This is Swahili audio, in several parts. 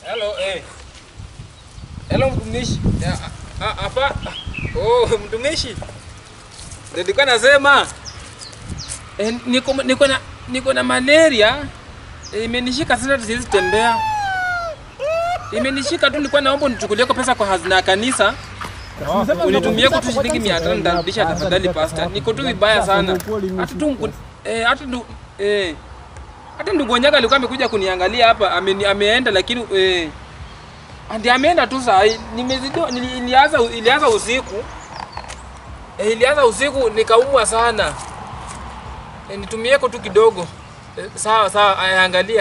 Hello, eh. Hello mtumishi. Ya, ah, Hapa. Oh, mtumishi. Ndio nilikuwa nasema eh, niko niko na niko na malaria. Eh, Imenishika sana siwezi tembea. Imenishika tu nilikuwa naomba unichukulie kwa pesa kwa hazina ya kanisa. Unitumie kwa tu shilingi 500 nitarudisha tafadhali pastor. Niko tu vibaya sana. Hata tu mku- eh hata ndu eh hata ndugu Onyaga alikuwa amekuja kuniangalia hapa ameni, ameenda lakini eh Andi ameenda tu saa hii. Nimezidiwa nili- ilianza ilianza usiku. Eh, ilianza usiku nikaumwa sana. Eh, nitumieko tu kidogo. Eh, sawa sawa, aya, angalia.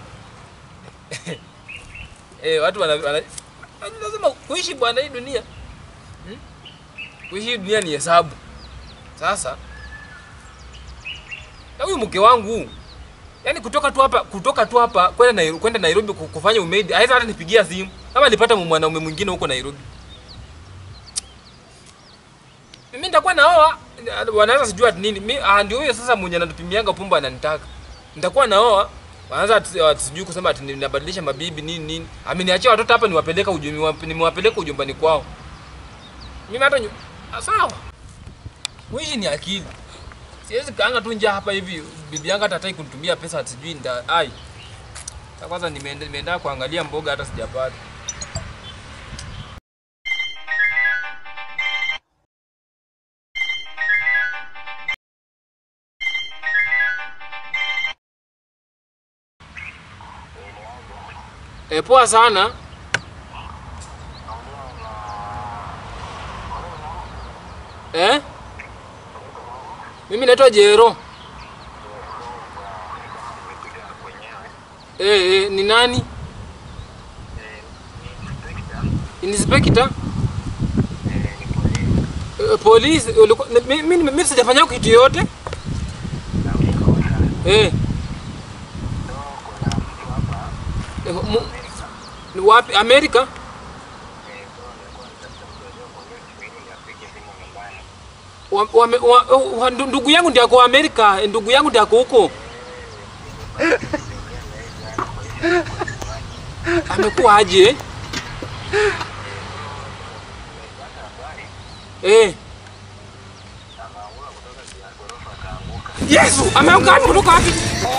eh, watu wana, wana lazima kuishi bwana hii dunia. Hmm? Kuishi hii dunia ni hesabu. Sasa na huyu mke wangu Yaani kutoka tu hapa kutoka tu hapa kwenda Nairobi, kwenda Nairobi ku- kufanya umaid, hawezi hata nipigia simu. Kama alipata mwanaume mwingine huko Nairobi. Mimi nitakuwa naoa, wanaanza sijua ati nini. Mimi ah, ndio huyo sasa mwenye anatupimianga pumba ananitaka. Nitakuwa naoa, wanaanza ati- ati sijui kusema ati ninabadilisha mabibi nini nini. Ameniachia watoto hapa niwapeleka ujumbe nimewapeleka ujumbani kwao. Mimi hata nyu... ah, sawa. Kuishi ni akili. Siwezi kaanga tu njaa hapa hivi. Bibi yangu hata hataki kunitumia pesa ati sijui nda ai. Sasa kwanza nimeenda nimeenda kuangalia mboga hata sijapata. E, poa sana. Eh? Mimi naitwa Jero. Eh, eh, ni nani? Inspector? Eh, polisi ulikuwa mi- mi- mimi sijafanya kitu yote. Eh. Eh, mu- Ni wapi? Amerika? Wa, wa, wa, wa, ndu- ndugu yangu ndiye ako Amerika, eh, ndugu yangu ndiye ako huko. Amekuwa aje? Eh. Yesu, ameanguka wapi kutoka wapi?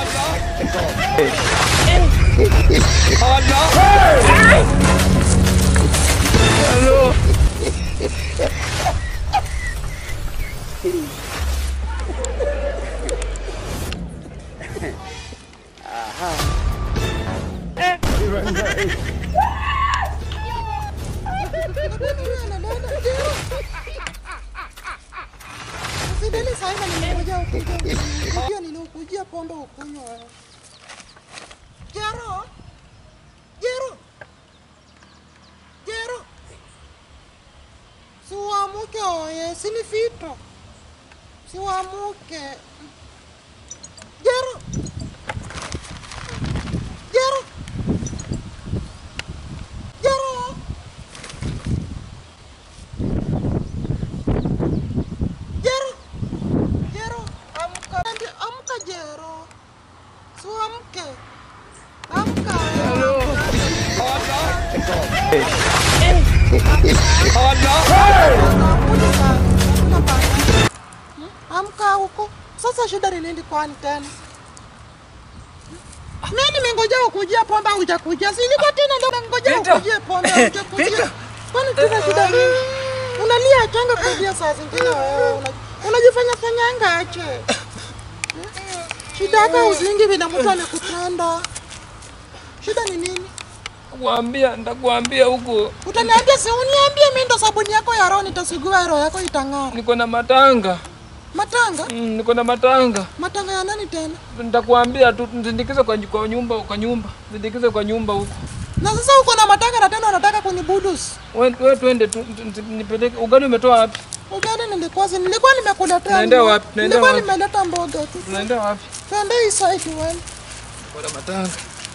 Usideli sana nimekuja ukuja. Hiyo nilikujia pombe ukunywa wewe. Jero. Jero. Jero. Siwamuke oye, sini fito. Siwamuke. Jero. Jero. Jero. Jero. Jero, amka. Andi- Amka Jero. Siwamke. Amka. Hakuna sana, hakuna bana. Hmm? Amka huko. Sasa shida ni nini kwani tena? Mimi nimengoja ukujia pombe hujakujia. Si niko tena ndio nimengoja Peter. ukujie pombe hujakujia. Peter. Kwani tuna shida nini? Unalia changa kudia saa zingine wewe. Una- Unajifanya fanyanga ache. Hmm? Shida yako uzingi vina mtu amekutanda. Shida ni nini? Kuambia, nitakuambia huko. Utaniambia si uniambie mimi ndo sabuni yako ya roho nitasugua roho yako itang'ara. Niko na matanga. Matanga? Mm, niko na matanga. Matanga ya nani tena? Nitakuambia tu nisindikize kwa, kwa nyumba kwa nyumba. Nisindikize kwa nyumba huko. Na sasa uko na matanga na tena unataka kunibudus. Wewe we, twende tu tu- tu- nipeleke. Ugali umetoa wapi? Ugani nilikuwa si nilikuwa nimekuletea. Tunaenda mboga. wapi? Tunaenda Nilikuwa wapi? nimeleta mboga tu. Tunaenda wapi? Twende hii side wewe. Niko na matanga.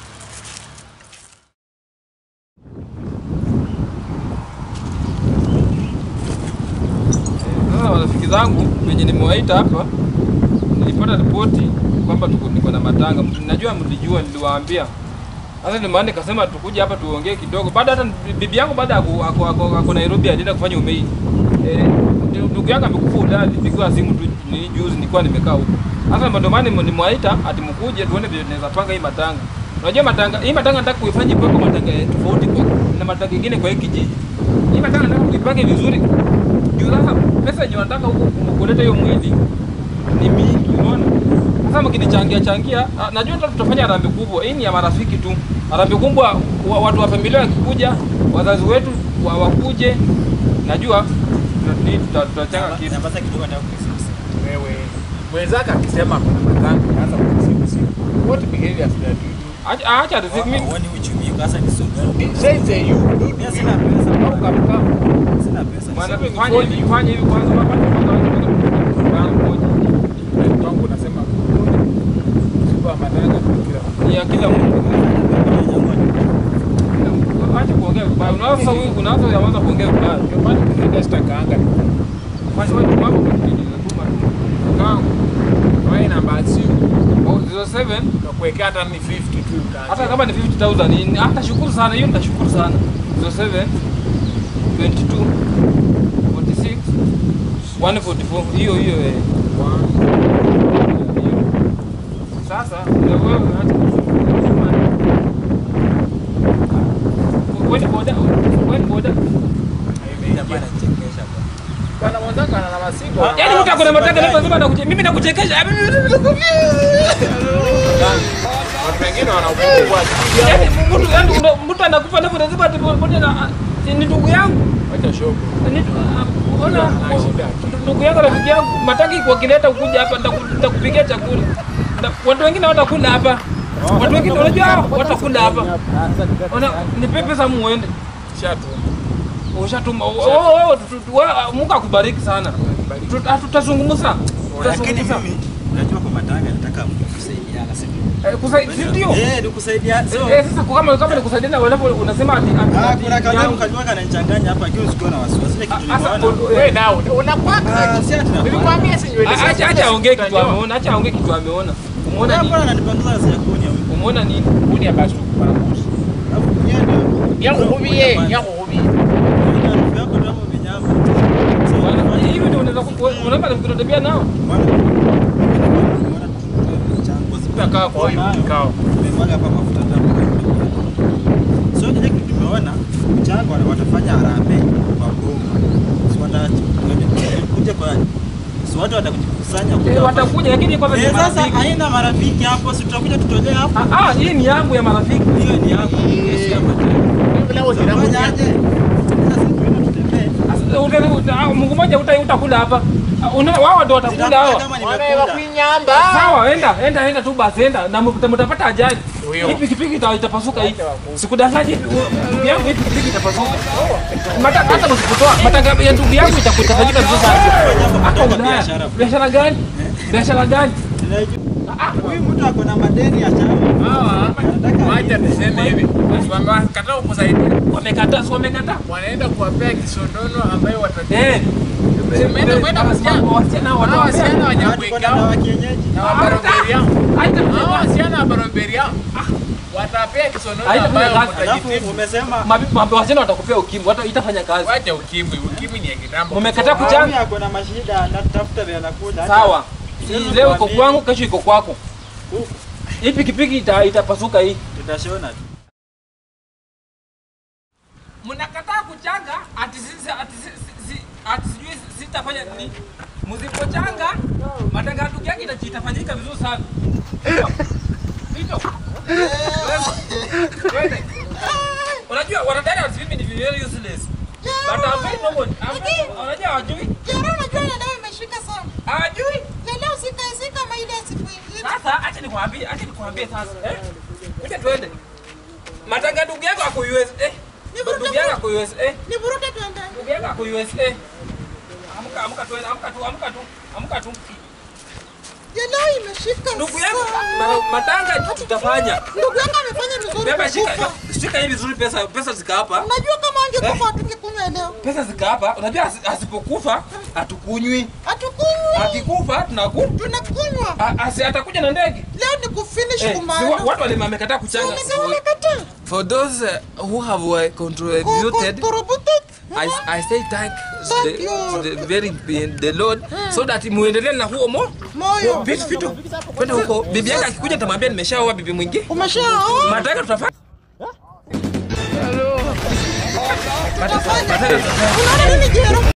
Sasa marafiki zangu wenye nimewaita hapa, nilipata ripoti kwamba tuko niko na matanga. Najua mlijua, niliwaambia Sasa ndio maana nikasema tukuje hapa tuongee kidogo. Baada hata bibi yangu baada ako ako, ako, ako Nairobi alienda kufanya umeini. Eh, ndu- ndugu yangu amekufa Ulaya, nilipigiwa simu tu ni juzi nilikuwa nimekaa huko. Sasa ndio maana nimemwaita ati mkuje tuone vile tunaweza panga hii matanga. Unajua matanga, hii matanga nataka kuifanya kwa matanga ya tofauti kwa na matanga mengine kwa hii kijiji. Hii matanga nataka kuipange vizuri. Juu sasa pesa yenye wanataka huko kuleta hiyo mwili ni mingi, unaona? Sasa mkinichangia changia, ah, najua hata tutafanya harambee kubwa. Hii ni ya marafiki tu. Harambee kubwa wa, watu wa familia wakikuja, wazazi wetu wa, wakuje, najua tuta- ni- tuta- tutachanga kitu. Nyamaza kidogo nataka kusema. Wewe mwenzake akisema kuna matanga anza kusimusia. What behaviors that you Acha acha riziki mimi. Hauoni uchumi uko sasa ni soga. do? It says that you do Mimi this. sina pesa. How come come? Sina pesa. Bwana Sasa fanya hivi, fanya hivi kwanza kwanza kwanza kwanza moja. Mtu wangu unasema super matanga kila Ni ya kila mtu. Acha kuongea vibaya. Unaanza sasa huyu unaanza unaanza kuongea vibaya. Ndio maana tunaenda stakaanga. Kwa sababu mambo mengi tuma. Kangu. Wewe namba simu Oh, 07 nakuwekea hata ni 50 tu utaanza. hata kama ni 50000 ni hata shukuru sana hiyo nitashukuru sana 07 22 46 144 hiyo hiyo eh sasa na wewe acha wewe boda wewe boda Bwana mwenzako ana na masigo. yaani mtu akona mataka leo lazima nakuche mimi nakuchekesha Watu wengine wanaogopa kwa ajili yaani yao. mtu yaani una- mtu anakufa na lazima ati boda na ni ndugu yangu Acha shogo. Ni- ona Ana shida. ndugu yangu rafiki yangu mataki wakileta ukuja hapa nitaku- nitakupikia chakula Na- watu wengine watakula hapa watu wengine unajua watakula hapa ona nipe pesa muende Shatu. ushatuma Oh, oh, oh, tu- tu- wa- Mungu akubariki sana Tu- ah, tutazungumza Lakini tutazungumza mimi unajua kwa matanga nataka kusaidiana sio? Eh, kusai- si ndio Eh, ni kusaidia. Sio. Eh, sasa kwa kama kama nikusaidia na walapo unasema ati ati- Ah, ati kuna yangu. kanyamu kanywa kananichanganya hapa akiwa sikuwa na wasiwasi. Ile kitu Ah, sasa, nimeona. oh, Wewe nao unakwaka. Ah, si ati na- Nilikwambia si nywele. Ah, acha acha aongee kitu ameona acha aongee kitu ameona umeona Mbona nini mbona ananipanguza sasa kuonya huyu? umeona nini Kuni abasi tukupana kusi. Alafu yeye ndio. Yakuhubie, yakuhubie. Yeye rafiki yako ndio hapo vinyama. Bwana, hivi ndio unaweza ku- unaweza kutatembea nao Utakaa kwa hiyo kikao. Tumemwaga hapa mafuta tamu. So kile kitu tumeona mchango wana- watafanya harambee kwa Bongo. So watakuja kwa so watu watakujikusanya kuja Eh, wafanye- watakuja lakini kwanza ni Eh, sasa marafiki. haina marafiki hapo, si tutakuja tutolee hapo. Ah, ah, hii ni yangu ya marafiki. Hiyo ni yako. Hiyo si ya matendo. Tutafanya aje? Sasa sisi tuende tutembee. Asa, uta- uta- ah, Mungu mmoja uta- utakula hapa. Ah, una- Wao ndio watakula Zitakuja hawa. kama Wanaewa nimekula. kuinyamba. Sawa, enda enda enda tu basi enda na mta- mtapata ajali. Huyo. Hii pikipiki ita- itapasuka hii. Sikudanganyi ndugu yangu hii pikipiki itapasuka. Matanga hata msipotoa matanga ya ndugu yangu itakutafanyika vizuri sana. Hata Matanga Ulaya. biashara. Biashara gani? Biashara gani? Ah, Huyu mtu ako na madeni ya chama. Hawa Anataka wacha niseme hivi. Wamekataa kukusaidia. Wamekataa, si wamekataa. Wanaenda kuwapea kisonono ambayo watatia. Eh. Umeenda kwenda wasichana. Wasichana Hawa watawapea. wasichana watu kwa wanyakuikao. dawa kienyeji. Na wabaroberi yao. Haita Hawa wasichana wabaroberi yao. Watapea kisonono Haitafanya ambayo kazi. Alafu mtajitibu. umesema Mabi- mabi- wasichana watakupea ukimwi, hata itafanya kazi. Wacha ukimwi. Ukimwi ni ya kitambo. Mmekataa Mami kuchanga. ako na mashida na tafuta vya nakula. Sawa. Si Sasa leo iko tuambie. kwangu, kesho iko kwako. Huku. Hii pikipiki ita, itapasuka hii. Tutashona tu. Mnakataa kuchanga ati sisi ati sisi ati sijui sitafanya nini. Msipochanga matanga ndugu yake ita- itafanyika vizuri sana. Vito. Vito. Twende. Unajua wanadada wa mimi ni very useless. But I'm very normal. I'm- Unajua hawajui? Jera, unajua ile leo imeshika sana. Hawajui? Ya leo sika sika kama ile ya siku ingine. Sasa acha nikwambie, acha nikwambie sasa. Eh? Kuja twende. Matanga ndugu yako ako US. Eh? Ndugu yako ako US. Eh? Nivuruge tuende. Ndugu yako ako USA. Amka amka tu, amka tu, amka tu, amka tu. Ya leo imeshika Ndugu yangu sana. ma- matanga tutafanya. Ndugu yangu amefanya vizuri Beba shika, kukufa. shika hii vizuri pesa, pesa zika hapa. Unajua kama angekufa hatungekunywa leo. Pesa zika hapa. Unajua asi- asipokufa hatukunywi. Hatukunywi. Akikufa tunaku. Tunakunywa. a- Asi atakuja na ndege. Leo ni kufinish Eh, si kumanda. wa- watu wale wamekataa kuchanga. Umesema umekataa. For those uh, who have uh, contributed, Contributed. I, I say thank Thank the, you. the very the Lord so that muendelee na huo mo Moyo. vitu vitu kwenda huko. Bibi yake akikuja nitamwambia nimeshaoa bibi mwingine. Umeshaoa? Mataka tutafanya. Tutafanya. Unaona nini jero?